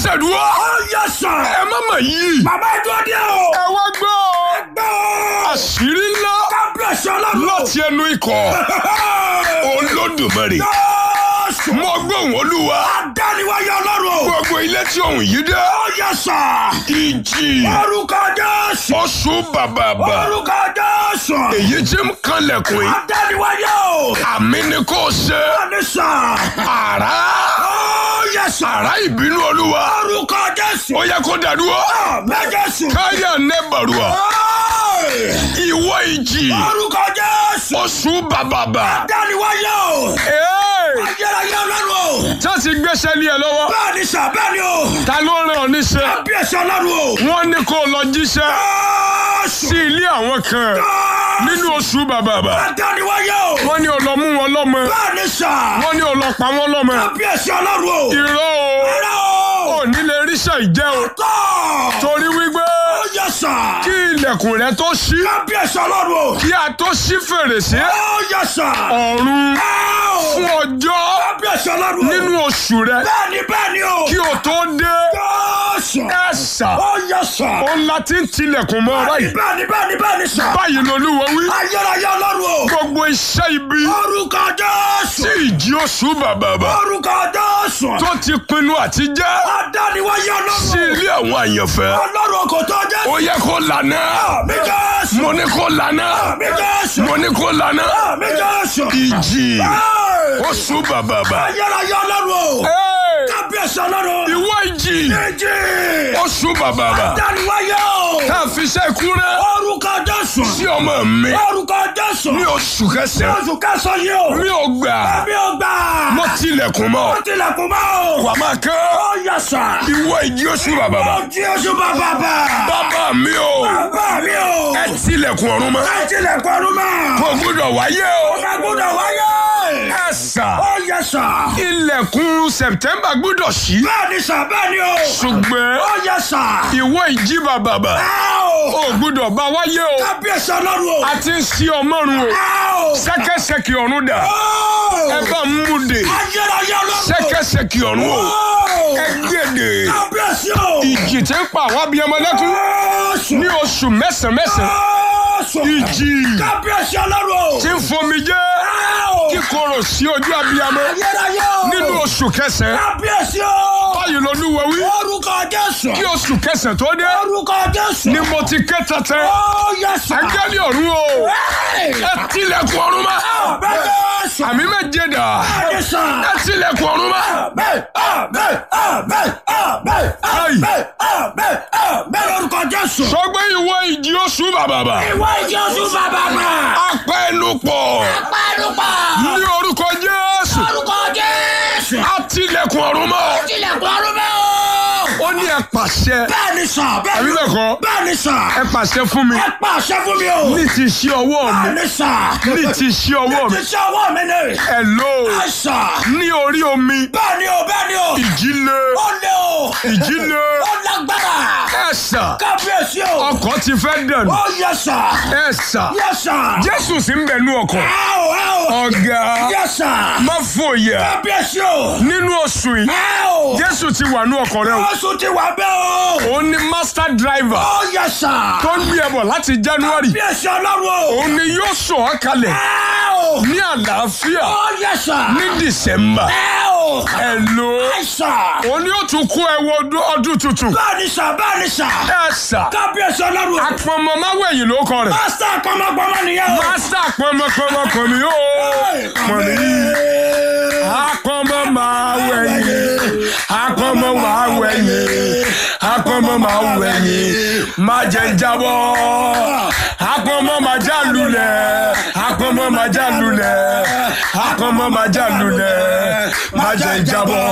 dáṣẹ̀ dúró. Ó yẹ sà. ẹ má mà yí. Bàbá ìjọ dé o. ẹ wá gbọ́. Gbọ́. àṣírí ńlá Kábíyèsí ọlọ́run. láti ẹnu ikọ̀ olódùmarè. Jésù. mo gbóhùn olúwa. Adániwáyé ọlọ́run. gbogbo ilé tí òun yìí dé. Ó yẹ sà. ìjì Orúkọ Jésù. oṣù bàbàbà. Orúkọ Jésù. èyí tí ń kanlẹ̀kùn yìí. Adániwáyé o. àmì ni kò ṣe. Bẹ́ẹ̀ni sà. àrá. Ó yẹ sà. àrá ìbínú olúwa. Orúkọ Jésù. ó yẹ kó dàdúrà. Àmín Jésù. káyà nẹ́bàrúà. Ọ́ì! ìwọ ìjì. Orúkọ Jésù. oṣù bàbàbà. Adániwáyé o. Ee, Ayérayé ọlọ́run o. tá ti gbéṣẹ́ lé ẹ lọ́wọ́. Bẹ́ẹ̀ni sà bẹ́ẹ̀ni o. ta ló rán ọ níṣẹ́. Kábíyèsí ọlọ́run o. wọ́n ní kó lọ jíṣẹ́ Jésù. sí ilé àwọn kan nínú oṣù bàbàbà. Adániwáyé o. wọ́n ní ó lọ mú wọn lọ́mọ. Bẹ́ẹ̀ni sà. wọ́n ní ó lọ pa wọ́n lọ́mọ. Kábíyèsí ọlọ́run o. irọ́ o Ẹ̀rọ o. ò ní lè ríṣẹ́ ìjẹ́ o. Tọ́. torí wípé Ó yẹ sà. kí ilẹ̀kùn rẹ tó ṣí Kábíyèsí ọlọ́run o. kí a tó ṣí fèrèsé Ó yẹ sà. ọ̀run Ẹ́ o. fún ọjọ́ Kábíyèsí ọlọ́run o. nínú oṣù rẹ Bẹ́ẹ̀ni bẹ́ẹ̀ni o. kí o tó dé Jésù. ẹ̀sà Ó yẹ sà. ó ń la ti ń tilẹ̀kùn mọ́ báyìí Bẹ́ẹ̀ni bẹ́ẹ̀ni bẹ́ẹ̀ni sà. báyìí lolúwa wí Ayérayé ọlọ́run o. gbogbo iṣẹ́ ibi Orúkọ Jésù. tí ìjì oṣù bàbàbà Orúkọ Jésù. tó ti pinnu àti jẹ́ Adániwáyé sí ọlọ́run. ilé àwọn àyànfẹ́ Ọlọ́run kò tó Jésù. ó yẹ kó lànà Àmì Jésù. mo ní kó lànà Àmì Jésù. mo ní kó lànà Àmì Jésù. ìjì Ẹ́! oṣù bàbàbà. Ayérayé ọlọ́run o. Ee, Kábíyèsí ọlọ́run. ìwọ ìjì Méjì. oṣù bàbàbà Adániwáyé o. tá a fi ṣe kúrẹ́ Orúkọ Jésù. sí ọmọ mi Orúkọ Jésù. ní oṣù kẹsàn-án Oṣù kẹsàn-án yìí o. mi ò gbà Ẹbí ò gbà. mo tilẹ̀kùn mọ́ Ó tilẹ̀kùn mọ́ o. wà máa kán Ó yẹ sà. ìwọ ìjì oṣù bàbàbà Ó jí oṣù bàbà bà. bàbá mi o Bàbá mi o. ẹ tilẹ̀kùn ọ̀run mọ́ Ẹ tilẹ̀kùn ọdún mọ́. kò gbúdọ̀ wáyé o Ọba gbọ́dọ̀ wáyé. ẹ sà Ó yẹ sà. ilẹ̀kùn sẹ̀pítẹ́mbà gbúdọ̀ ṣí Bẹ́ẹ̀ni sà bẹ́ẹ̀ni o. ṣùgbọ́n Ó yẹ sà. ìwọ ìjì bàbàbà Ẹ o. ò gbúdọ̀ bá wáyé o Kábíyèsí ọlọ́run o. a ti ń ṣí ọmọrun o Ẹ o. sẹ́kẹ́sẹ́kì ọ̀run dà Ó. ẹ bá ń mú de Ayérayé ọlọ́run. sẹ́kẹ́sẹ́kì ọ̀run o Ó. ẹ gbèdè Kábíyèsí o. ìjì tí ń pa àwọn abiyamọ lẹ́kún Jésù. ní oṣù mẹ́sàn-án mẹ́sàn-án Jésù. ìjì Kábíyèsí ọlọ́run o. tí ń fomi jẹ́ Ẹ o. kíkorò sí ojú abiyamọ Ayérayé o. nínú oṣù kẹsàn-án Kábíyèsí o. báyìí lolúwa wí Orúkọ Jésù. kí oṣù kẹsàn-án tó dé Orúkọ Jésù. ni mo ti ké tẹ́tẹ́ Ó yẹ sà. áńgẹ́lì ọ̀run o Ẹ́ẹ̀. ẹ tilẹ̀kùn ọ̀run mọ́ Àmín Jésù. àmì méje dà Bẹ́ẹ̀ni sà. ẹ tilẹ̀kùn ọ̀run mọ́ Àmín, àmín, àmín, àmín, àmín, àmín, àmín lórúkọ Jésù. sọgbẹ́ ìwọ ìjì oṣù bàbàbà Ìwọ ìjì oṣù bàbá náà. apẹnupọ̀ Pẹ́ẹ́nupọ̀. ní orúkọ Jésù Lórúkọ Jésù. a tilẹ̀kùn ọ̀run mọ́ Tilẹ̀kùn ọdún mẹ́ o. ó ní ẹ pàṣẹ Bẹ́ẹ̀ni sà. àbí Bẹ́ẹ̀ni bẹ́ẹ̀ kọ́ Bẹ́ẹ̀ni sà. ẹ pàṣẹ fún mi Ẹ pa àṣẹ fún mi o. ní ti ṣí ọwọ́ mi Bẹ́ẹ̀ni sà. ní ti ṣí ọwọ́ mi Ti ṣe ọwọ́ mi ni. ẹ lò ó Ẹ sà. ní orí omi Bẹ́ẹ̀ni o, bẹ́ẹ̀ni o. ìjì le Ó lé o. ìjì le Ó lágbára. ẹ sà Kábíyèsí o. ọkọ̀ ti fẹ́ dànù Ó yẹ sà. ẹ sà Yẹ sà. Jésù sì ń bẹ nú ọkọ̀ Ẹ o, ẹ o. ọ̀gá Yẹ sà. má fòyà Kábíyèsí o. nínú oṣù yìí Ẹ o. Jésù ti wà nú ọkọ̀ rẹ o Oṣù ti wà bẹ́ẹ̀ o. òun ni master driver Ó yẹ sà. tó ń gbé ẹ bọ̀ láti January Kábíyèsí ọlọ́run o. òun ni yóò sọ ọ́ kalẹ̀ Ẹ o. ní àlàáfíà Ó yẹ sà. ní December Ẹ o. ẹ lò ó Ẹ sà. òun ni yóò tún kó ẹ wọ ọdún- ọdún tuntun Bẹ́ẹ̀ni sà, bẹ́ẹ̀ni sà. ẹ sà Kábíyèsí ọlọ́run o. apọnmọ máwẹ̀yìn ló kọ rẹ̀ Pásítà kọ́mọgbọ́mọ nìyẹn o. master pọnmọpọnmọ kàn mí ó mọ̀ nìyí apọnmọ máwẹ̀yìn apọnmọ máwẹ̀yìn apọnmọ máwẹ̀yìn má jẹ́ jábọ́ apọnmọ má já lulẹ̀ apọnmọ má já lulẹ̀ apọnmọ má já lulẹ̀ má jẹ́ jábọ́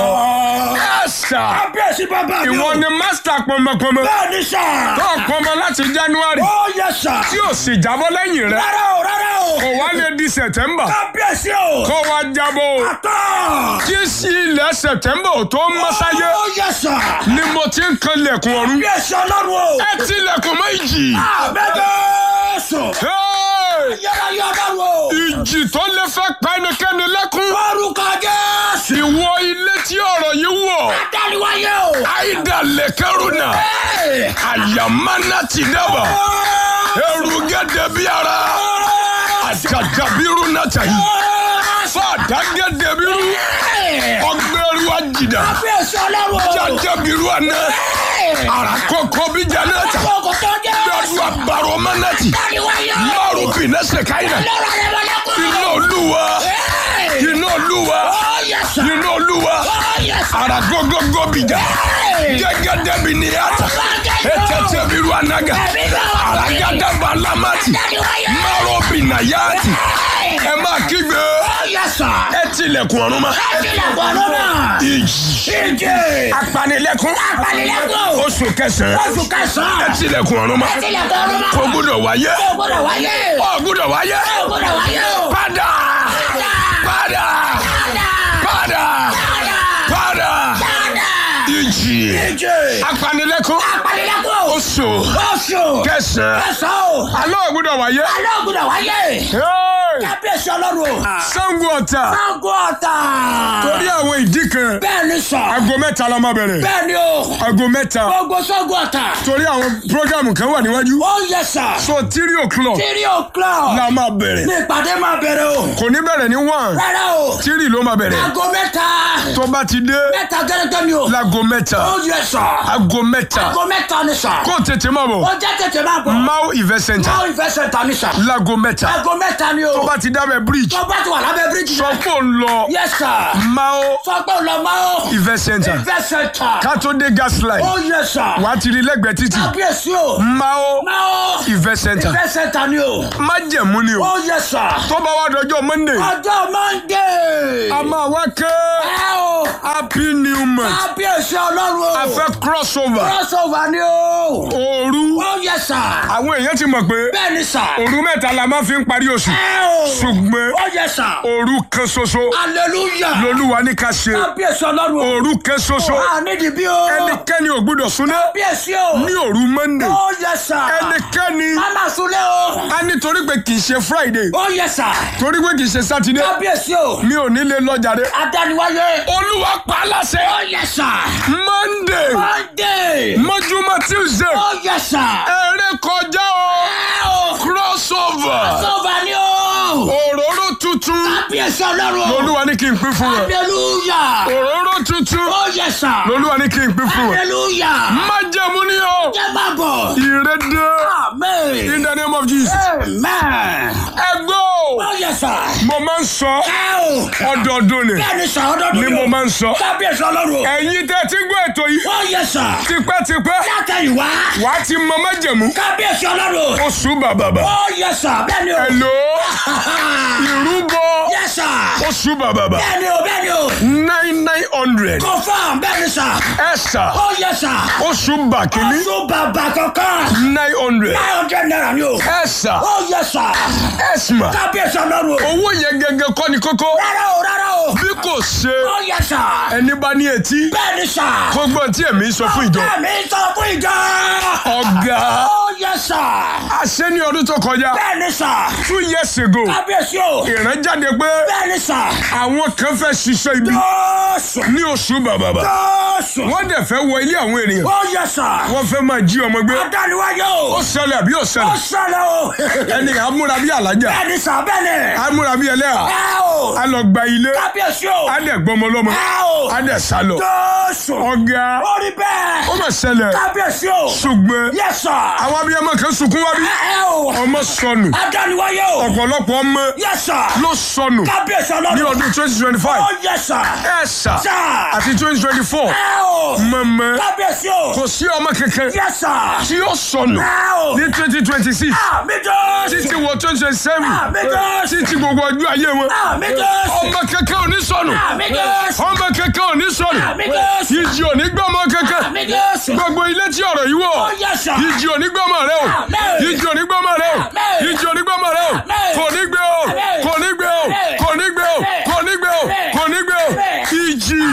ẹ sà Kábíyèsí bàbá mi o. ìwọ ni master pọnmọpọnmọ Bẹ́ẹ̀ni sà. tó pọnmọ láti January Ó yẹ sà. tí ò sì jábọ́ lẹ́yìn rẹ̀ Rárá o, rárá o. kò wá lè di September Kábíyèsí o. kó wá jábọ́ o Tọ́. kí sí ilẹ̀ September ò tó mọ́sáyé Ó yẹ sà. ni mo ti ń kan lẹ̀kùn ọ̀run Kábíyèsí ọlọ́run o. ẹ ti lẹ̀kùn mọ́ ìjì Àbẹ́bẹ́sọ̀. Hey! Yẹ́ra yọ ọlọ́run o. ìjì tó lè fẹ́ pa ẹnikẹ́ni lẹ́kún Orúkọ Jésù. ìwọ ilé tí ọ̀rọ̀ yìí wọ̀ Adániwáyé o. aida lekeruna ayamana ti daba erugede biara ajadabiru natayi fadagede ọgbẹrù ajida Kábíyèsí ọlọ́run o. jajabiru ana arakọkọ bijanata Kókò tó jẹ́. gbẹdú abaro manati Dáríwáyé. maru binẹsẹ kaina Lọ́rọ̀ rẹ̀ wọlé kú. iná olúwa iná olúwa Ó yẹ sà. iná olúwa Ó yẹ sà. aragogogo bija gẹgẹdẹ bi ni ata etete biru anaga aragada balamati Dáríwáyé. maro binayati ẹ máa kígbe Ó yẹ sà. ẹ tilẹ̀kùn ọ̀run ma Ẹ̀jìnlẹ̀ gbọ́dọ̀ náà. ìjì Ìjì. apanilẹ́kùn Apanilẹ́kùn. oṣù kẹsàn-án Oṣù ẹ kẹsàn-án. tilẹ̀kùn ọ̀run ma Ẹ̀jìnlẹ̀ gbọ́dọ̀ náà. kò gbúdọ̀ wáyé Ó gbọ́dọ̀ wáyé. ó gbúdọ̀ wáyé Ó gbọ́dọ̀ wáyé o. padà padà padà padà ìjì Ìjì. apanilẹ́kùn Apanilẹ́kùn. oṣù Oṣù. kẹsàn-án Kẹsàn-án o. alẹ́ ò gbúdọ̀ wáyé Alẹ́ ò gbọ́dọ̀ wáyé. Hey! Kábíyèsí ọlọ́run o. Ṣàngó Ọ̀tà Sango ọ̀tà. torí àwọn ìdí kan Bẹ́ẹ̀ ni sà. aago mẹ́ta la máa bẹ̀rẹ̀ Bẹ́ẹ̀ ni o. aago mẹ́ta Gbogbo Sango ọ̀tà. torí àwọn programu kan wà níwájú Ó yẹ sà. so three o'clock Three o'clock. la máa bẹ̀rẹ̀ Ní ìpàdé máa bẹ̀rẹ̀ o. kò ní bẹ̀rẹ̀ ní one Rárá o. three ló máa bẹ̀rẹ̀ Aago mẹ́ta. tó bá ti dé Mẹ́ta gẹ́gẹ́ ni o. láago mẹ́ta Ó yẹ sà. aago mẹ́ta Aago mẹ́ta ni sà. kó tètè máa bọ̀ Ó jẹ́ tètè máa bọ̀. Mau event center Máa ìfẹ́ sẹ̀ta ni sà. láago mẹ́ta Aago mẹ́ta ni o. tó bá ti dábẹ̀ bridge Tó bá ti wà lábẹ́ bíríjì sọ náà. pé ó ń lọ Yẹ sà. Mau Sọ pé ò lọ máa o. event center Ìfẹ́ sẹ̀ta. ká tó dé gas line Ó yẹ sà. wàá ti rí lẹ́gbẹ̀ẹ́ títì Kábíyèsí o. Mau Máa o. event center Ìfẹ́ sẹ̀ta ni o. májẹ̀mú ni o Ó yẹ sà. tó bá wá dọjọ́ monday Ọjọ́ Monday. a máa wá ké Ẹ o. happy new month Kábíyèsí ọlọ́run o. a fẹ́ crossover Crossover ni o. òru Ó yẹ sà. àwọn èèyàn ti mọ̀ pé Bẹ́ẹ̀ ni sà. òru mẹ́ta la máa fi ń parí oṣù Ẹ o. ṣùgbọ́n Ó yẹ sà. òru kan ṣoṣo Hallelujah. lolúwa ní ká ṣe Kábíyèsí ọlọ́run o. òru kan ṣoṣo A nídìí bí o. ẹnikẹ́ni ò gbúdọ̀ súná Kábíyèsí o. ní òru monday Ó yẹ sà. ẹnikẹ́ni Mama Sule o. a nítorí pé kì í ṣe friday Ó yẹ sà. torí pé kì í ṣe saturday Kábíyèsí o. mi ò ní lè lọ jàre Adániwáyé. olúwa pa á láṣẹ Ó yẹ sà. monday Monday. mọ́júmọ́ tuesday Ó yẹ sà. eré kọjá o Ẹ o. crossover Crossover ni o. òróró tuntun Kábíyèsí ọlọ́run o. lolúwa ní kí n pín fún ẹ Hallelujah. òróró tuntun Ó yẹ sà. lolúwa ní kí n pín fún ẹ Hallelujah. májẹ̀mú ni o Jẹ́ máa bọ̀. ìrédé Amen. in the name of jesus Amen. ẹgbẹ́ o Ó yẹ sà. mo máa ń sọ Ẹ o. ọdọọdún ni Bẹ́ẹ̀ni sà ọdọọdún ni mo máa ń sọ Kábíyèsí ọlọ́run o. ẹ̀yin tẹ́ ti gbọ́ ètò yìí Ó yẹ sà. tipẹ́tipẹ́ Látẹ̀yìnwá. wàá ti mọ májẹ̀mú Kábíyèsí ọlọ́run o. oṣù bàbàbà Ó yẹ sà. Bẹ́ẹ̀ni o. ẹ̀lò ìrúbọ Yẹ sà. oṣù bàbàbà Bẹ́ẹ̀ni o. Bẹ́ẹ̀ni o. nine nine hundred Confirm. Bẹ́ẹ̀ni sà. ẹ̀sà Ó yẹ sà. oṣù bàkínní Oṣù bàbà kankan. nine hundred Nine hundred naira ni o. ẹ̀sà Ó yẹ sà. ẹ̀sìmà Kábíyèsí ọlọ́run o. owó yẹn gẹ́gẹ́ kọ́ ni kókó Rárá o. Rárá o. bí kò ṣe Ó yẹ sà. ẹni bá ní etí Bẹ́ẹ̀ni sà. kó gbọ́n tí èmi sọ fún ìjọ Bẹ́ẹ̀ni sọ fún ìjọ. ọ̀gá Ó yẹ sà. àṣẹ ní ọdún tó kọjá Bẹ́ẹ̀ni sà. two years ago Kábíyèsí o. ìrànjáde pé Bẹ́ẹ̀ni sà. àwọn kan fẹ́ ṣiṣẹ́ ibi Jọ́sùn. ní oṣù bàbàbà Jọ́sùn. wọ́n dẹ̀ fẹ́ wọ ilé àwọn ènìyàn Ó yẹ sà. wọ́n fẹ́ máa jí ọmọ gbé Adániwáyé ó o. ṣẹlẹ̀ àbí ó Ó ṣẹlẹ̀ ṣẹlẹ̀ o. ẹni amúra bí alájà Bẹ́ẹ̀ni sà bẹ́ẹ̀ni. amúra bí ẹlẹ́yà Ẹ o. a lọ gba ilé Kábíyèsí o. a dẹ̀ gbọmọ lọ́mọ Ẹ o. a dẹ̀ sá lọ Jọ́sùn. ọ̀gá Ó rí bẹ́ẹ̀. ó mà ṣẹlẹ̀ Kábíyèsí o. ṣùgbọ́n Yẹ sà. àwọn abiyamọ kan sunkún wá bí Ẹ o. ọmọ sọnù Adániwáyé o. ọ̀pọ̀lọpọ̀ ọmọ Yẹ sà. ló sọnù Kábíyèsí ní ọlọ́run. ọdún twenty twenty five Ó yẹ sà. ẹ̀ sà Sà. àti twenty twenty four Ẹ o. mọ̀mọ́ Kábíyèsí o. kò sí ọmọ kankan Yẹ sà. tí ó sọnù Ẹ o. ní twenty twenty six Àmì Jọ́sùn. títí wọ twenty twenty seven Àmì Jọ́sùn. títí gbogbo ọjọ́ ayé wọn Àmì Jọ́sùn. ọmọ kankan ò ní sọnù Àmì Jọ́sùn. ọmọ kankan ò ní sọnù Àmì Jọ́sùn. ìjì ò ní gbọ́ ọmọ kankan Àmì Jọ́sùn. gbogbo ilé tí ọ̀rọ̀ yìí wọ̀ Ó yẹ sà. ìjì ò ní gbọ́ ọmọ rẹ o Àmín. ìjì ò ní gbọ́ ọmọ rẹ o Àmín. ìjì ò ní gbọ́ ọmọ rẹ o Àmín. kò ní gbé o Àmín. kò ní gbé o Àmín. kò ní gbé o Àmín. kò ní gbé o Àmín. kò ní gbé o Àmín. ìjì Àmì Jọ́sùn.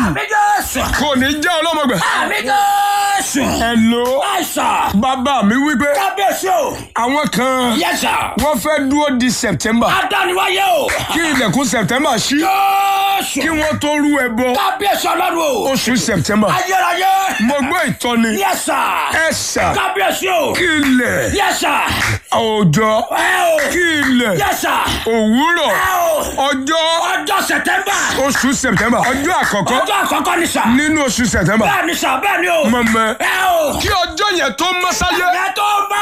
Jésù. kò ní jẹ́ ọlọ́mọgbà. Àmì Jésù. Hello. Àìsàn. bàbá mi wípé Kábíyèsí o. àwọn kan Yes sir. wọ́n fẹ́ dúró di September Adániwáyé o. kí ilẹ̀kùn September ṣí Jésù. kí wọ́n tó rú ẹbọ Kábíyèsí ọlọ́run o. oṣù September. Ayérayé. mo gbọ́ ìtọ́ni Yes sir. ẹ̀sà Kábíyèsí o. kí ilẹ̀ Yes sir. òòjọ́ Ẹ o. kí ilẹ̀ Yes sir. òwúrọ̀ Ẹ o. ọjọ́ Ọjọ́ Sẹ̀tẹ́mbà. oṣù September ọjọ́ àkọ́kọ́ Ọjọ́ àkọ́kọ́ ni sà. nínú oṣù September Bẹ́ẹ̀ ni sà bẹ́ẹ̀ ni o. mọ̀mọ́ Ẹ o. kí ọjọ́ yẹn tó mọ́ sáyé Ẹ tó bá.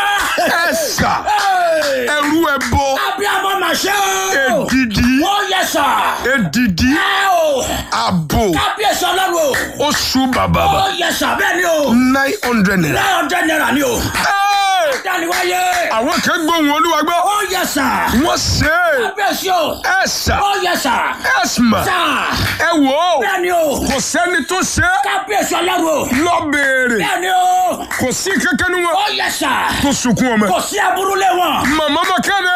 ẹ̀sà Ẹ. ẹrú ẹbọ Abiyamọ mà ṣe o. èdìdí Ó yẹ sà. èdìdí Ẹ o. àbò Kábíyèsí ọlọ́run o. oṣù bàbà Ó yẹ sà bẹ́ẹ̀ ni o. nine hundred naira. Nine hundred naira ni o. Hey! Dániwáyé. àwọn kan gbóhùn olúwa gbọ́ Ó yẹ sà. wọ́n ṣe é Kábíyèsí o. ẹ̀sà Ó yẹ sà. ẹ̀sìmà Sà. ẹ wò ó Bẹ́ẹ̀ ni o. kò sẹ́ni tó ṣe é Kábíyèsí ọlọ́run o. lọ béèrè Bẹ́ẹ̀ ni o. kò sí kankan ní wọn Ó yẹ sà. tó sunkún ọmọ Kò sí aburú lé wọn. màmá bá kéde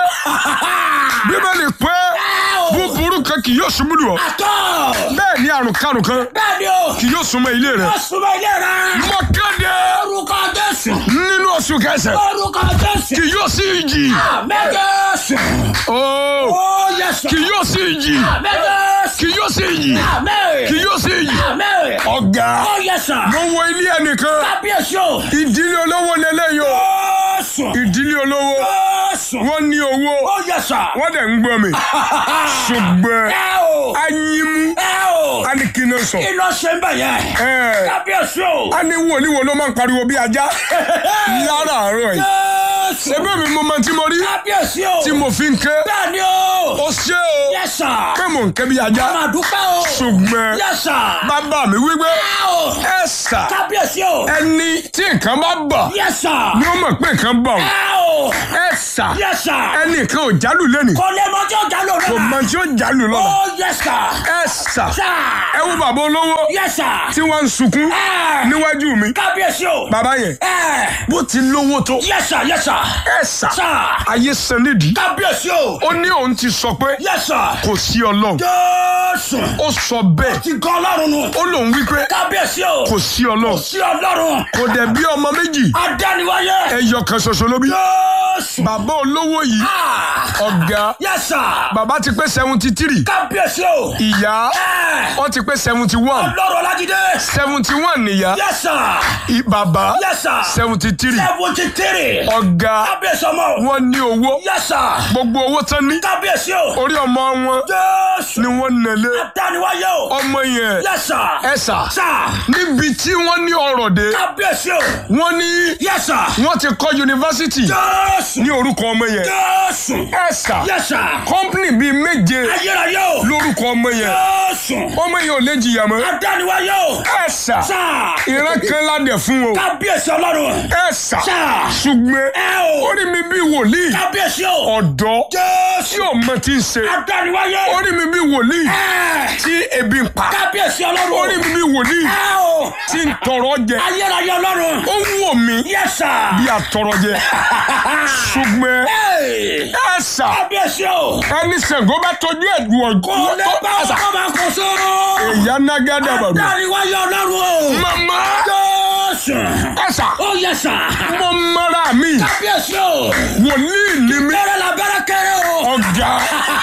bíbélì pé Ẹ o. búburú kan kì yóò ṣubú lù ọ́ Àtọ̀. bẹ́ẹ̀ ni àrùn karùn kan Bẹ́ẹ̀ ni o. kì yóò súnmọ́ ilé rẹ̀ Ó súnmọ́ ilé rẹ̀. mọ kéde Orúkọ Jésù. nínú oṣù kẹsàn Orúkọ Jésù. kì yóò sí ìjì Àmín Jésù. ooo Ó yẹ sà. kì yóò sí ìjì Àmín Jésù. kì yóò sí ìjì Àmín. kì yóò sí ìjì Àmín. ọ̀gá Ó yẹ sà. mo wo ilé ẹnìkan Kábíyèsí o. ìdílé olówó lélẹ́yìí o Jésù. ìdílé olówó Jésù. wọ́n ní owó Ó yẹ sà. wọ́n dẹ̀ ń gbọ́ mi ṣùgbọ́n Ẹ o. anyimu Ẹ o. a ní kí n sọ Kí ló ṣe ń bẹ̀ yẹn? ẹ Kábíyèsí o. a ní wòlíì wo ló máa ń pariwo bí ajá láràárọ̀ yìí Jésù. ṣebí mi mo máa tí mo rí Kábíyèsí o. tí mo fi ń ké Bẹ́ẹ̀ ni o. ó ṣe o Yẹ sà. pé mò ń ké bí ajá Máa dúpẹ́ o. ṣùgbọ́n Yẹ sà. bàbá mi wípé Ẹ o. ẹ sà Kábíyèsí o. ẹni tí nǹkan bá bà Yẹ sà. ni ó mọ̀ pé nǹkan bà ọ́ Ẹ o. ẹ sà Yẹ sà. ẹnì kan ò jálù lẹ́nìí Kò lè mọ tí ó jà lórí kò rẹ̀. mọ tí ó jálù lọ́la Ó yẹ sà. ẹ sà Sà. ẹ wo bàbá olówó Yẹ sà. tí wọ́n ń sunkún Ẹ. níwájú mi Kábíyèsí o. bàbá yẹn Ẹ. bó ti lówó tó Yẹ sà. Yẹ sà. ẹ sà Sà. ayé san nídìí Kábíyèsí o. ó ní òun ti sọ pé Yẹ sà. kò sí ọlọ́run Jésù. ó sọ bẹ́ẹ̀ Ti gan Ọlọ́run nù. ó lòun wípé Kábíyèsí o. kò sí ọlọ́run Sí Ọlọ́run. kò dẹ̀ bí ọmọ méjì Adániwáyé. ẹyọ kan ṣoṣo ló bí Jésù. bàbá olówó yìí Ah. ọ̀gá Yẹ sà. bàbá ti pé seventy three Kábíyèsí o. ìyá Ẹ. wọ́n ti pé seventy one Ọlọ́run Ọlájídé. seventy one nìyá Yẹ sà. i- bàbá Yẹ sà. seventy three Seventy three. ọ̀gá Kábíyèsí ọmọ. wọ́n ní owó Yẹ sà. gbogbo owó tán ní Kábíyèsí o. orí ọmọ wọn Jésù. ni wọ́n nẹ̀lé Adániwáyé o. ọmọ yẹn Yẹ sà. ẹ sà Sà. níbi tí wọ́n ní ọrọ̀ dé Kábíyèsí o. wọ́n ní Yẹ sà. wọ́n ti kọ́ yunifásitì Jésù. ní orúkọ ọmọ yẹn Jésù. ẹ sà Yẹ sà. kọ́mpìnì bíi méje Ayérayé o. lórúkọ ọmọ yẹn Jésù. ọmọ yẹn ò lè jìyà mọ́ Adániwáyé o. ẹ sà Sà. ìran kan ládẹ̀ fún o Kábíyèsí Ọlọ́run. ẹ sà Sà. ṣùgbọ́n Ẹ o. ó rí mi bí wòlíì Kábíyèsí o. ọ̀dọ́ tí Jésù. ò mọ tí ń ṣe Adániwáyé. ó rí mi bí wòlíì Ẹ. tí ebi ń pa Kábíyèsí ó rí Ọlọ́run. mi bí wòlíì Ẹ o. tí ń tọrọ jẹ Ayérayé Ọlọ́run. ó ń wò mí Yẹ sà. bí atọrọ jẹ ṣùgbọ́n Ẹ. ẹ sà Kábíyèsí o. ẹni Ṣàngó bá tọ́jú ẹ̀dùn Kò ọ̀gbọ́n lè bá ọkọ máa kó sóró. ìyá nágádà bàbá Adániwáyé Ọlọ́run o. mama Jésù. ẹ sà Ó yẹ sà. mo mara mi Kábíyèsí o. wòlíì ni mi Kéré la bẹ́rẹ̀ kéré o. ọ̀gá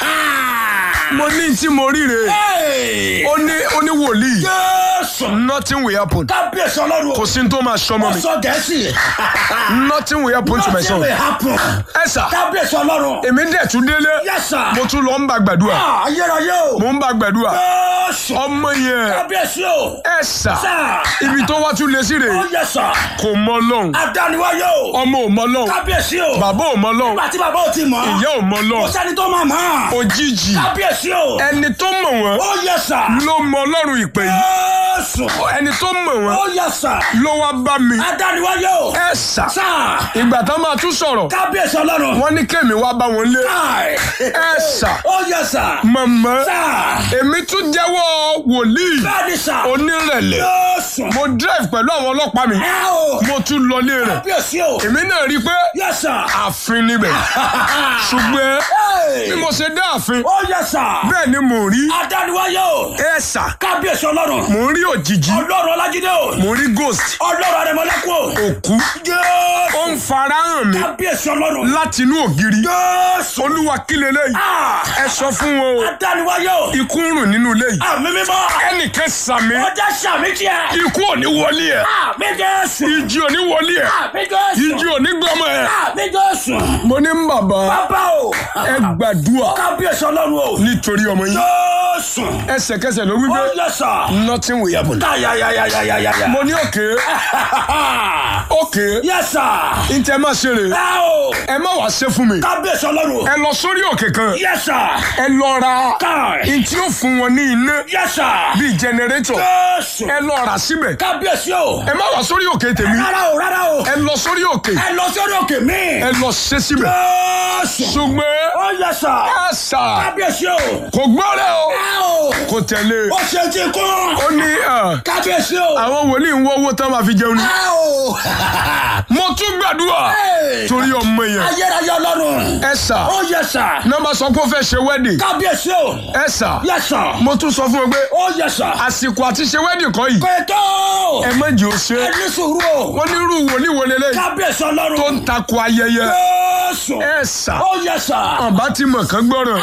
mo ní tí mo ríre Hey. ó ní ó ní wòlíì Jésù. nothing will happen Kábíyèsí Ọlọ́run o. kò sí ní tó máa sọmọ Ó mi sọ Gẹ̀ẹ́sì. nothing will happen to my Nothing son will happen. ẹ sà Kábíyèsí Ọlọ́run. èmi dẹ̀ tún délé Yes sir. mo tún lọ ń bá gbàdúrà Ah, Ayérayé o. mo ń bá gbàdúrà Jésù. ọmọ yẹn Kábíyèsí o. ẹ sà Sà. ibi tó wá tún lé sí Ó rèé yẹ sà. kò mọ lọ́hùn Adániwáyé o. ọmọ ò mọ lọ́hùn Kábíyèsí o. bàbá ò mọ lọ́hùn Nígbà tí bàbá ò ti mọ̀. ìyá ò mọ Kò lọ́hùn sẹ́ni tó máa mọ̀. òjijì Kábíyèsí o. ẹni tó mọ̀ wọ́n Ó yẹ sà. ló mọ ọlọ́run ìpè yìí Jésù. ẹni tó mọ̀ wọ́n Ó yẹ sà. ló wá bá mi Adániwáyé o. ẹ sà Sà. ìgbà tán máa tún sọ̀rọ̀ Kábíyèsí Ọlọ́run. wọ́n ní kémi wá bá wọn lé Ai. ẹ sà Ó yẹ sà. mọ̀mọ́ Sà. èmi tún jẹ́wọ́ wòlíì Bẹ́ẹ̀ni sà. onírẹ̀lẹ̀ Jésù. mo drive pẹ̀lú àwọn ọlọ́pàá mi Ẹ o. mo tún lọlé rẹ̀ Kábíyèsí o. èmi náà rí i pé Yes sir. ààfin níbẹ̀ ṣùgbọ́n Hey. bí mo ṣe dé ààfin Ó yes sir. bẹ́ẹ̀ ni mò ń rí Adániwáyé o. ẹ̀sà Kábíyèsí ọlọ́run. mò ń rí òjijì Ọlọ́run Ọlájídé o. mò ń rí ghost Ọlọ́run Arẹmọlẹ́kùn o. òkú ó Jésù. ń farahàn mi Kábíyèsí ọlọ́run. láti inú ògiri Jésù. olúwa kí leléyìí Ah. ẹ sọ fún wọn o Adániwáyé o. ikú ń rùn nínú ilé yìí Àmì mímọ́. ẹnìkan sàmì Ọjà sàmì tiẹ̀. ikú ò ní wọlé ẹ Àmì Jésù. ìjì ò ní wọlé ẹ Àmì Jésù. ìjì ò ní gbọmọ ẹ. Àmì Jésù. mo ní bàbá Bàbá o. ẹ gbàdúrà Kábíyèsí ọlọ́run o. nítorí ọmọ yín Jésù. ẹsẹ̀kẹsẹ̀ ló wí Ó pé yẹ sà. nothing will happen. Táyàyàyàyàyàyà. mo ní òkè òkè Yẹ sà. ntẹ má ṣe rè Ẹ o. ẹ má wàá ṣe fún mi Kábíyèsí ọlọ́run. ẹ lọ sórí òkè kan Yẹ sà. ẹ lọ ra Káì. ntí ó fún wọn ní iná Yẹ sà. bíi jẹnẹrétọ̀ Jésù. ẹ lọ rà síbẹ̀ Kábíyèsí o. ẹ má wàá sórí òkè tèmi Rárá o rárá o. ẹ lọ sórí òkè Ẹ lọ sórí òkè mi. ẹ lọ ṣe síbẹ̀ Jésù. ṣùgbọ́n Ó yẹ sà. ẹ sà Kábíyèsí o. kò gbọ́rẹ̀ o Ẹ o. kò tẹ̀lé Ó ṣe ti kún. ó ní ẹ, Kábíyèsí o. àwọn wòlíì ń wọ́ owó tán máa fi jẹun ni Ẹ o. mo tún gbàdúrà Hey. torí ọmọ yẹn Ayérayé ọlọ́run. ẹ sà Ó yẹ sà. nọ́mbà sọ pé ó fẹ́ ṣe wedding Kábíyèsí o. ẹ sà Yẹ sà. mo tún sọ fún wọn pé Ó yẹ sà. àsìkò àti ṣe wedding kọ́ yìí Kẹ̀tọ́. ẹ má jẹ́ ó ṣe Ẹ ní sùúrù o. wọ́n ní irú wòlíì wo lélẹ́yìí Kábíyèsí ọlọ́run. tó ń takò ayẹyẹ Jésù. ẹ sà Ó yẹ sà. ọba ti mọ̀ kán gbọ́ràn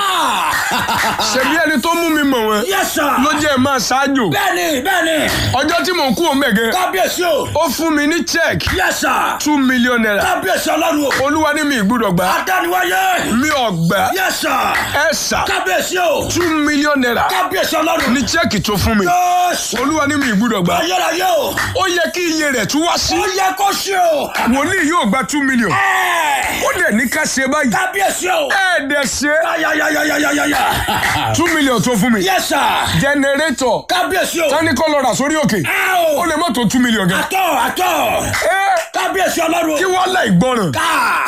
ṣebí ẹni tó mú mi mọ̀ wọn Yẹ sà. ló jẹ́ ẹ máa ṣáájú Bẹ́ẹ̀ni bẹ́ẹ̀ni. ọjọ́ tí mò ń kú òun mẹ̀gẹ́ Kábíyèsí o. ó fún mi ní check Yẹ sà. two million naira Kábíyèsí ọlọ́run o. olúwa ní mi ìgbúdọ̀ gbà Adániwáyé. mi ò gbà Yẹ sà. ẹ sà Kábíyèsí o. two million naira Kábíyèsí ọlọ́run. ní check tó fún mi Jésù. olúwa ní mi ìgbúdọ̀ gbà Ayérayé o. ó yẹ kí iye rẹ̀ tún wá sí Ó yẹ kó ṣe o. wòlíì yóò gba two million Ẹ. ó dẹ̀ ní ká ṣe báyìí Kábíyèsí o. ẹ dẹ̀ ṣe Ayayayayayaya. two million tó fún mi Yes sir. generator Kábíyèsí o. tani kọ́ lọ rà sórí òkè Ẹ ó o. lè má tó two million gan Àtọ̀ àtọ̀. ẹ Kábíyèsí ọlọ́run. kí wọ́n láì gbọ́ràn Ká.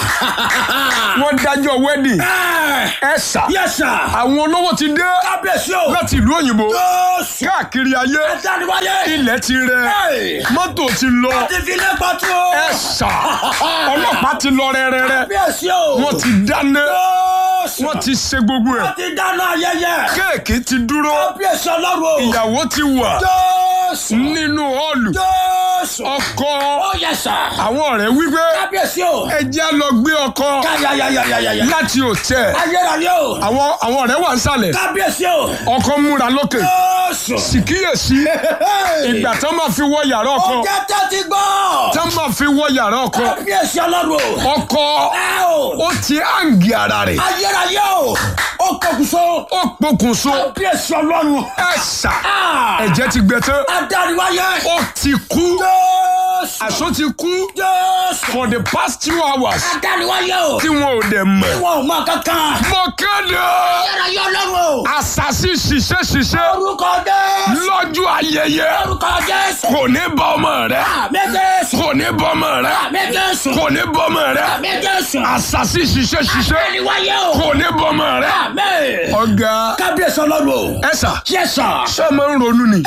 wọ́n dájọ́ wedding Ẹ. ẹ sà Yes sir. àwọn olówó ti dé Kábíyèsí o. láti ìlú òyìnbó Jésù. káàkiri ayé Adániwáyé. ilẹ̀ ti rẹ Ẹ. mọ́tò ti lọ Ti fi lé pàtó. ẹ sà ọlọ́pàá ti lọ rẹ́rẹ́rẹ́ Kábíyèsí o. wọ́n ti dáná Jésù. wọ́n ti ṣe gbogbo ẹ̀ Wọ́n ti dáná ayẹyẹ. kéèkì ti dúró Kábíyèsí ọlọ́run. ìyàwó ti wà Jésù. nínú họ́ọ̀lù Jésù. ọkọ Ó yẹ sà. àwọn ọ̀rẹ́ wípé Kábíyèsí o. ẹ jẹ́ á lọ gbé ọkọ Káyayayayayaya. láti òtẹ́ Ayérayé o. àwọn àwọn ọ̀rẹ́ wà ń sàlẹ̀ Kábíyèsí o. ọkọ múra lókè Jésù. síkíyèsí ìgbà tán máa fi wọ yàrá ọkọ Ọjọ́ tẹ́tí gbọ́. tán máa fi wọ yàrá ọkọ Kábíyèsí ọlọ́run o. ọkọ Ẹ o. ó ti hàǹgì ara rẹ̀ Ayérayé o. Ó kọkùsọ. ó pokùnso Kábíyèsí ọlọ́run. ẹ̀sà Ah. ẹ̀jẹ̀ ti gbẹ tán Adániwáyé. ó ti kú Jésù. àṣọ ti kú Jésù. for the past two hours Adániwáyé o. tí wọn ò dẹ̀ mọ̀ Ìwọ ò mọ kankan. mo kéde Ayérayé ọlọ́run o. àṣàṣì ṣiṣẹ́ ṣiṣẹ́ Orúkọ Jésù. lọ́jọ́ ayẹyẹ Orúkọ Jésù. kò ní bá ọmọ rẹ Àmì Jésù. kò ní bá ọmọ rẹ Àmì Jésù. kò ní bá ọmọ rẹ Àmì Jésù. àṣàṣì ṣiṣẹ́ ṣiṣẹ́ Adániwáyé o. kò ní bá ọmọ rẹ. Àmì. ọ̀gá Kábíyèsí ọlọ́run o. ẹ sà Yes sir. ṣé ẹ máa ń ronú ni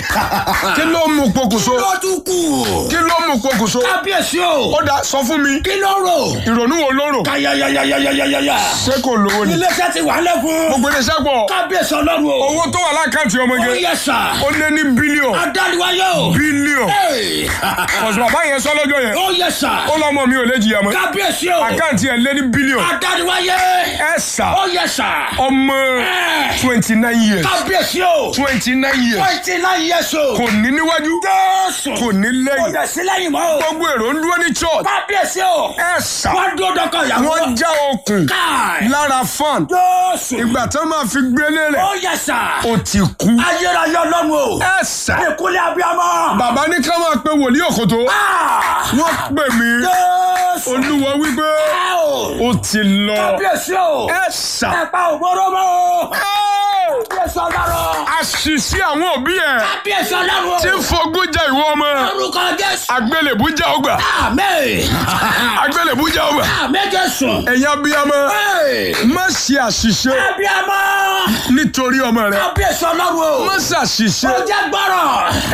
kí ló mú pokùnso Ló tún kù. kí ló mú pokùnso Kábíyèsí o. ó dá sọ fún mi Kí ló rò? ìrònú wo ló rò Káyayayayayayaya. ṣé kò lówó ni Iléeṣẹ́ ti wà lẹ́kùn. gbogbo iléeṣẹ́ pọ̀ Kábíyèsí ọlọ́run o. owó tó wà lákàntì Ó ọmọge yẹ sà. ó lé ní bílíọ̀n Adániwáyé o. bílíọ̀n Hey. ọ̀sùn bàbá yẹn sọ lọ́jọ́ yẹn Ó yẹ sà. ó lọ́mọ mi ò lè jìyà mọ́ Kábíyèsí o. àkáǹtì ẹ̀ lé ní bílíọ̀n Adániwáyé. ẹ sà Ó yẹ sà. ọmọ Eh. twenty nine years Kábíyèsí o. twenty nine years Twenty nine years o. kò ní níwájú Jésù. kò ní Kò lẹ́yìn dẹ̀ sí lẹ́yìn mọ́ o. gbogbo èrò ń dúró ní church Kábíyèsí o. ẹ sà Wọ́n dúró dọ́kọ̀ ìyàwó. wọ́n já okùn Káì. lára fan Jésù. ìgbà tó máa fi gbélé rẹ̀ Ó yẹ sà. ó ti kú Ayérayé ọlọ́run o. ẹ sà Ìkúlẹ̀ abiyamọ. bàbá ní ká máa pe wòlíì òkòtó Ah! wọ́n pè mí Jésù. olúwa wípé Ẹ o. ó ti lọ Kábíyèsí o. ẹ sà Ẹ̀pà ògbóró mọ́ o. Ẹ́! Kábíyèsí ọlọ́run. àṣìṣe àwọn òbí ẹ̀ Kábíyèsí ọlọ́run o. tí ń fogún jẹ ìwọ ọmọ Orúkọ Jésù. agbélébú jẹ ọgbà Àmín. agbélébú jẹ ọgbà Àmín Jésù. ẹ̀yin abiyamọ Hey! má ṣe àṣìṣe Abiyamọ. nítorí ọmọ rẹ Kábíyèsí ọlọ́run o. má ṣàṣìṣe Ó jẹ́ gbọ́rọ̀.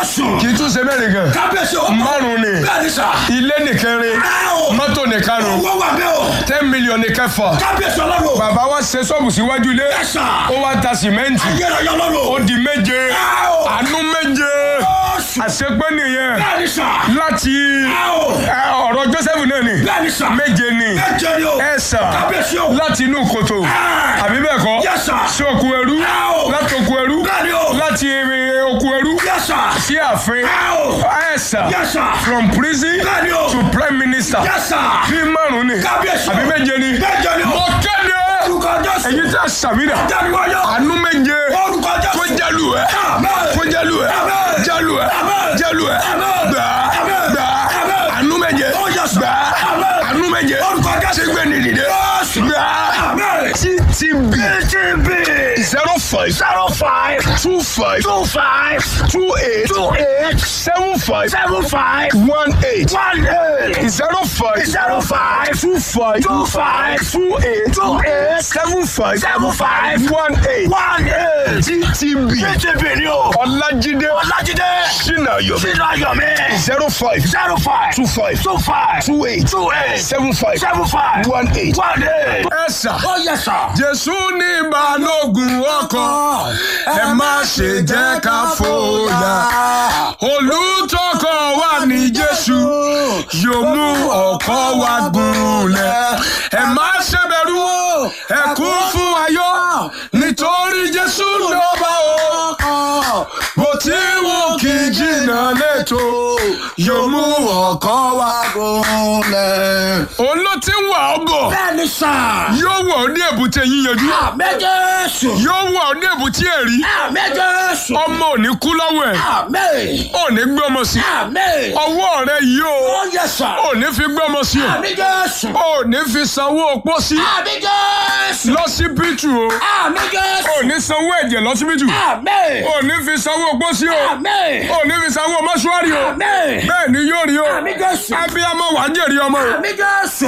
Jésù. kì í tún ṣe mẹ́rin gan Kábíyèsí o. márùn ni Bẹ́ẹ̀ni sà. ilé nìkẹrin Ẹ o. mọ́tò nìkarùn Owó wà bẹ́ẹ̀ o. ten million nìkẹfà Kábíyèsí ọlọ́run. bàbá wa ṣe ṣọ́ọ̀bù síwájú ilé Ẹ sà. ó wá ta sìmẹ́ǹtì Ayérayé ó ọlọ́run. di méje Ẹ o. àánú méje Jésù. àṣepé nìyẹn Bẹ́ẹ̀ni sà. láti Ẹ o. ẹ, ọ̀rọ̀ Joseph náà ni Bẹ́ẹ̀ni sà. méje ni Méje ni o. ẹ sà Kábíyèsí o. láti inú kòtò Ẹ. àbí bẹ́ẹ̀ kọ́ Yes, sir. sí òkú ẹrú Ẹ o. láti òkú ẹrú Bẹ́ẹ̀ni o. láti eh, òkú ẹrú Yes, sir. sí ààfin Ẹ o. ẹ sà Yes, sir. from prison Bẹ́ẹ̀ni o. to prime minister Yes, sir. bí márùn ni Kábíyèsí o. àbí méje ni Méje ni o. mo kéde Orúkọ Jésù. èyí tí a sàmìnà Jáde-wáyé. àánú méje Orúkọ Jésù. kó jálù ẹ Amen. kó jálù ẹ Amen. jálù ẹ Amen. jálù ẹ Amen. gbà Amen. gbà Amen. àánú méje Oh, yes, sir. gbà Amen. àánú méje Orúkọ Jésù. tí gbé ní dìde Jésù. gbà Amen. ttb TTB. zero five Zero five. two five Two five. two eight Two eight. seven five Seven five. one eight One eight. zero five Zero five. two five Two five. two eight Two eight. seven five Seven five. one eight One eight. ttb TTB ni o. ọlájídé Ọlájídé. sinayo Sínú ayọ̀mí. zero five Zero five. two five Two five. two eight Two eight. seven five Seven five. one eight. One eight. ẹ sà. Oh yes sir. jésù ní balógun ọkọ̀ ẹ má ṣe jẹ́ ká fòyà olùtọ́kọ̀ wa ní jésù yóò mú ọkọ̀ wa gúnlẹ̀ ẹ má ṣe bẹ̀rù ẹ kún fún ayọ̀ nítorí jésù ló bá ọkọ̀ bó ti wù kí jìnnà lẹ́tọ̀ yóò mú ọkọ̀ wa gúnlẹ̀. òun ló ti ń wà ọ́ bọ̀ Bẹ́ẹ̀ni sà. yóò wọ̀ ọ́ ní èbúté yíyanjú Àmín Jésù. yóò wọ̀ ọ́ ní èbúté ẹ̀rí Àmín Jésù. ọmọ ò ní kú lọ́wọ́ ẹ̀ Àmín. ò ní gbé ọmọ sí Àmín. ọwọ́ rẹ yìí o Oh yes sir. ò ní fi gbé ọmọ sí o Àmín Jésù. ò ní fi sanwó opó sí Àmín Jésù. lọ́sibítù o Àmín Jésù. ò ní sanwó ẹ̀jẹ̀ lọ́sibítù Àmín. ò ní fi sanwó opó sí o Àmín. ò ní fi sanwó mọ́ṣúárì o Àmín. bẹ́ẹ̀ ni yóò rí o Àmín Jésù. abiyamọ wàá jèrè ọmọ o. Àmín Jésù.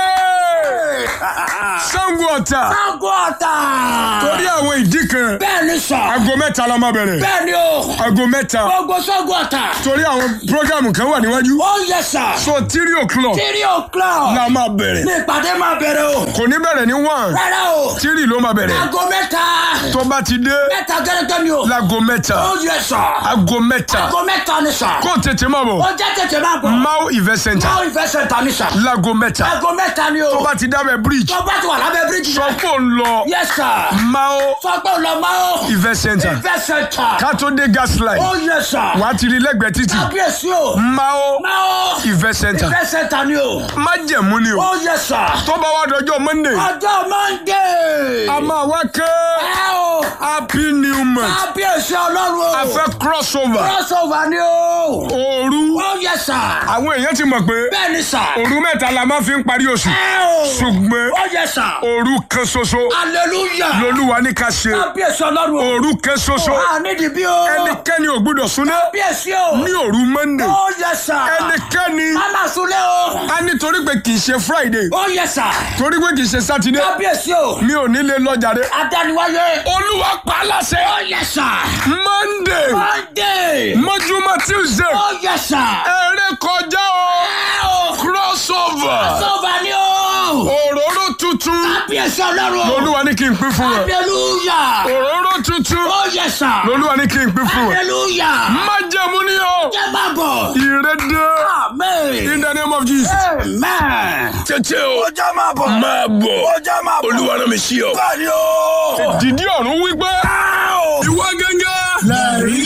Ẹ́ẹ̀! Ṣàngó Ọ̀tà Sango ọ̀tà. torí àwọn ìdí kan Bẹ́ẹ̀ni sà. aago mẹ́ta la máa bẹ̀rẹ̀ Bẹ́ẹ̀ni o. aago mẹ́ta Gbogbo Sango ọ̀tà. torí àwọn programu kan wà níwájú Oh yes sir. so three o'clock Three o'clock. la máa bẹ̀rẹ̀ Ní ìpàdé máa bẹ̀rẹ̀ o. kò ní bẹ̀rẹ̀ ní one Rárá o. three ló máa bẹ̀rẹ̀ Aago mẹ́ta. tó bá ti dé Mẹ́ta gẹ́gẹ́ ni o. láago mẹ́ta Oh yes sir. aago mẹ́ta Aago mẹ́ta ni sà. kó tètè máa bọ̀ Ó jẹ́ tètè máa bọ̀. Mau event center Máa ìfẹ́ sẹ̀ntà ni sà. láago mẹ́ta Aago mẹ́ta ni o. tó bá ti dábẹ̀ bridge Tó bá ti wà lábẹ́ bíríjì sọ náà. pé ó ń lọ Yes sir. Mau Sọ pé ò lọ máa o. event center Ìfẹ́ sẹ̀ntà. ká tó dé gas line Oh yes sir. wàá ti rí lẹ́gbẹ̀ẹ́ títì Kábíyèsí o. Mau Máa o. event center Ìfẹ́ sẹ̀ntà ni o. májẹ̀mú ni o Oh yes sir. tó bá wá dọjọ́ monday Ọjọ́ Monday. a máa wá ké Ẹ o. happy new month Kábíyèsí ọlọ́run o. a fẹ́ crossover Crossover ni o. òru Oh yes sir. àwọn èèyàn ti mọ̀ pé Bẹ́ẹ̀ni sà. òru mẹ́ta la máa fi ń parí oṣù Ẹ o. ṣùgbọ́n Oh yes sir. òru kan ṣoṣo Hallelujah. lolúwa ní ká ṣe Kábíyèsí ọlọ́run o. òru kan ṣoṣo Wà nídìí bí o. ẹnikẹ́ni ò gbúdọ̀ súná Kábíyèsí o. ní òru monday Oh yes sir. ẹnikẹ́ni Mama Sule o. a nítorí pé kì í ṣe friday Oh yes sir. torí pé kì í ṣe saturday Kábíyèsí o. mi ò ní lè lọ jàre Adániwáyé. olúwa pa á láṣẹ Oh yes sir. monday Monday. mọ́júmọ́ tuesday Oh yes sir. eré kọjá o Ẹ o. crossover Crossover ni o. òróró tuntun Kábíyèsí ọlọ́run o. lolúwa ní kí n pín fún ẹ Hallelujah. òróró tuntun Oh yes sir. lolúwa ní kí n pín fún ẹ Hallelujah. májẹ̀mú ni o Jẹ́ máa bọ̀. ìrédé Amen. in the name of jesus. Amen. tètè o Ó jẹ́ máa bọ̀. máa bọ̀ Ó jẹ́ máa bọ̀. olúwa náà mi sí ọ. Bẹ́ẹ̀ni o. dìdí ọ̀run wípé Ẹ o. ìwọ gẹ́gẹ́ Lẹ́rìí